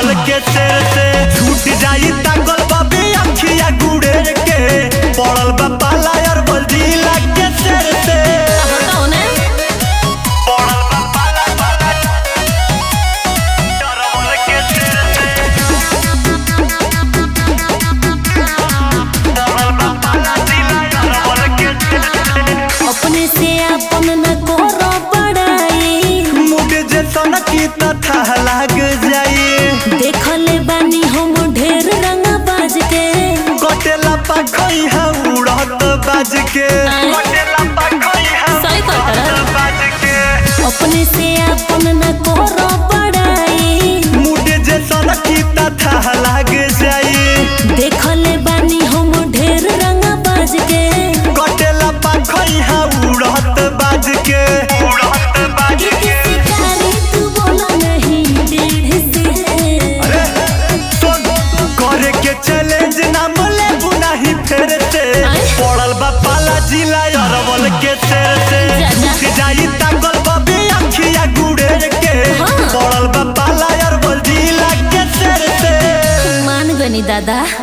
अरवल के शेर से छूट जाई ताकल बाबी अखिया गुड़े के पड़ल बा पाला अरवल जिला के शेर से बताओ ने पड़ल बा पाला पाला अरवल के शेर से पड़ल बा पाला जिला अरवल के शेर से अपने से अपन न करो बड़ाई मुझे जे सनकी तथा लाग जाई देखले बानी हम ढेर रंग बाज के कटेला पाखई हा उड़त बाज के आय। कटेला पाखई हा सही कहता है। उड़त बाज के अपने से अपन न करो बड़ाई मुझे जे सनकी तथा लाग जाई देखले बानी हम ढेर रंग बाज के कटेला पाखई हा उड़त बाज के उड़त बाज के शिकारी तू बोला नहीं डेढ़ से अरे सुन करे के चैलेंज नाम ले बुनाही फेर से आय। पड़ल बा पाला जिला अरवल के शेर से जा, जा। उठ जाई ताकल बाबी अखिया गुड़े के हाँ। पड़ल बा पाला अरवल जिला के शेर से मान गनी दादा